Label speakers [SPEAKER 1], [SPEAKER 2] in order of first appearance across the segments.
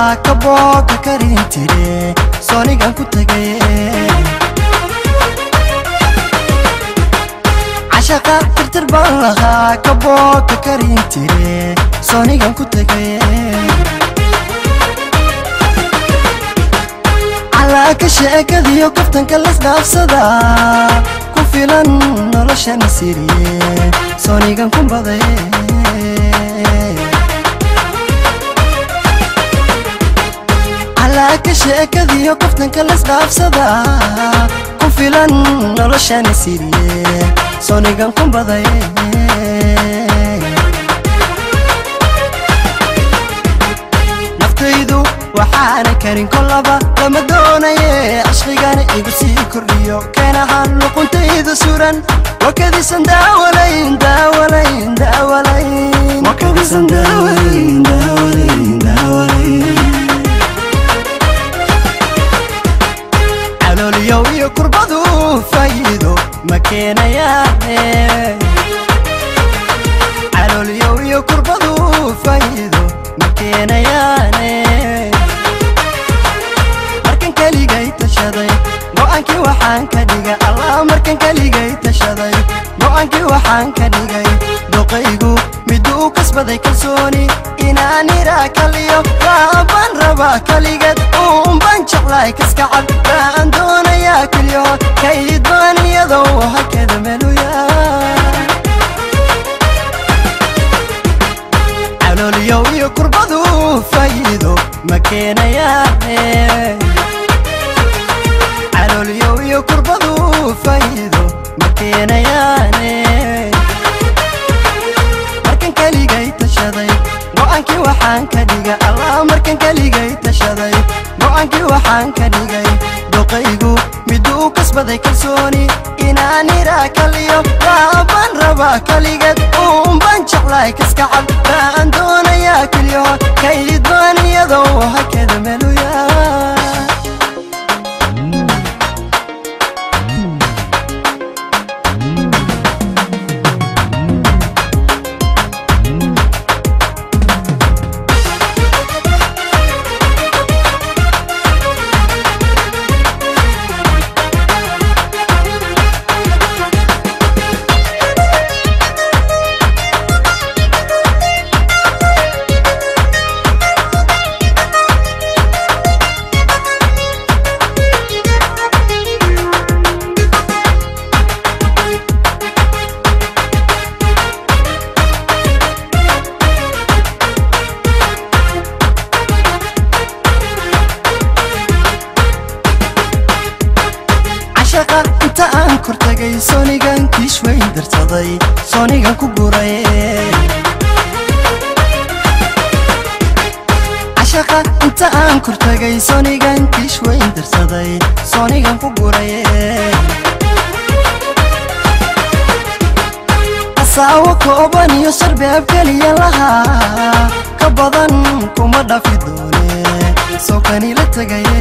[SPEAKER 1] lahaa kabooka karin tire soonigan ku tagaye cashaqa tirtir baan lahaa kabooka karin tire soonigan ku tagaye calaaka sheekadiyo kaftanka lasdhaafsada ku filan noloshana siriye soonigan ku badaye calaaka sheekadiyo kaftanka lasdhaafsada ku filan noloshana siriye soonigan ku badaye naftaydu waxaana karin kolaba lama doonaye cashqigana igu sii kordhiyo keen ahaan luquntaydu suran wakadisan daawalayn daawalayn daawalayn wakadisan daawalayn daawalayn daawalayn calooliyow iyo kurbadu faa'iido ma keenayaane calooliyow iyo kurbadu faa'iido ma keenayaane markan keligay tashaday go'aankii waxaan ka dhigay allah markan keligay tashaday go'aankii waxaan ka dhigay doqaygu miduu kasbaday kalsooni inaan iraa kaliyo waabaan rabaa kaligeed uunbaan jeclahay kaskacad baan doonayaa keliyo kayd baan iyadoo hakada meluya calooliyow iyo kurbadu faa'iido ma keenayaane calooliyow iyo kurbadu faa'iido ma keenayaane markan keligay tashaday go'aankii waxaan ka dhigay allah markan keligay tashaday go'aankii waxaan ka dhigay doqaygu miduu kasbaday kalsooni inaan iraa kaliyo waabaan rabaa kaligeed uunbaan jeclahay kaskacad baan doonayaa keliyo kayd baan iyadoo hakada meluya cashaqa inta aan kor tagay soonigan kiish weyn darsaday soonigan ku guray cashaqa inta aan kor tagay soonigan kiish weyn darsaday soonigan ku guray asaawo kooban iyo sarbeeb keliya lahaa ka badan kuma dhafi doone soo kanila tegaye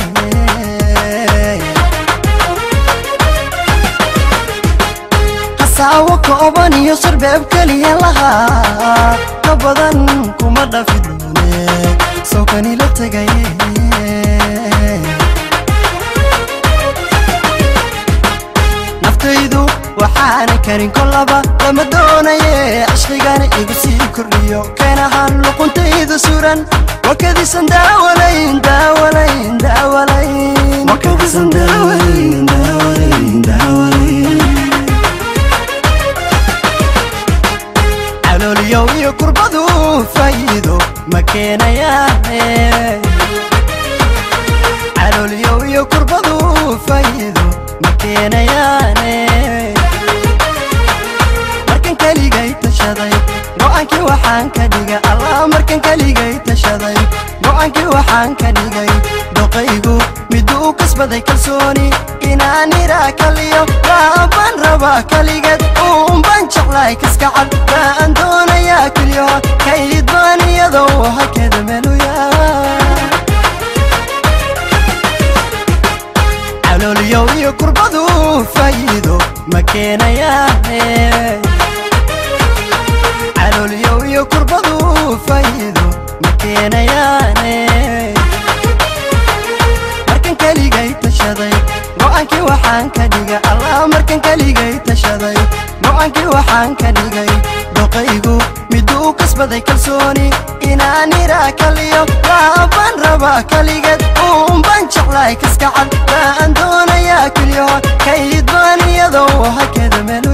[SPEAKER 1] hasaawo kooban iyo sarbeeb keliya lahaa ka badan kuma dhafi doone soo kanila tegaye naftaydu waxaana karin kolaba lama doonaye cashqigana igu sii kordhiyo keen ahaan luquntaydu suran wakadisan daawalayn daawalayn daawalayn wakadisan daawalayn daawalayn daawalayn calooliyow iyo kurbadu faa'iido ma keenayaane calooliyow iyo kurbadu faa'iido ma keenayaane markan keligay tashaday go'aankii waxaan ka dhigay allah markan keligay tashaday go'aankii waxaan ka dhigay doqaygu miduu kasbaday kalsooni inaan iraa kaliyo waabaan rabaa kaligeed uunbaan jeclahay kaskacad baan doonayaa keliyo kayd baan iyadoo hakada meluya calooliyow iyo kurbadu faa'iido ma keenayaane calooliyow iyo kurbadu faa'iido ma keenayaane go-aankii waxaan ka dhigay allah markan keligay tashaday go-aankii waxaan ka dhigay doqaygu miduu kasbaday kalsooni inaan iraa kaliyo laabaan rabaa kaligeed uunbaan jeclaay kaskacad baan doonayaa keliyaho kayd baan iyadoo hakada meel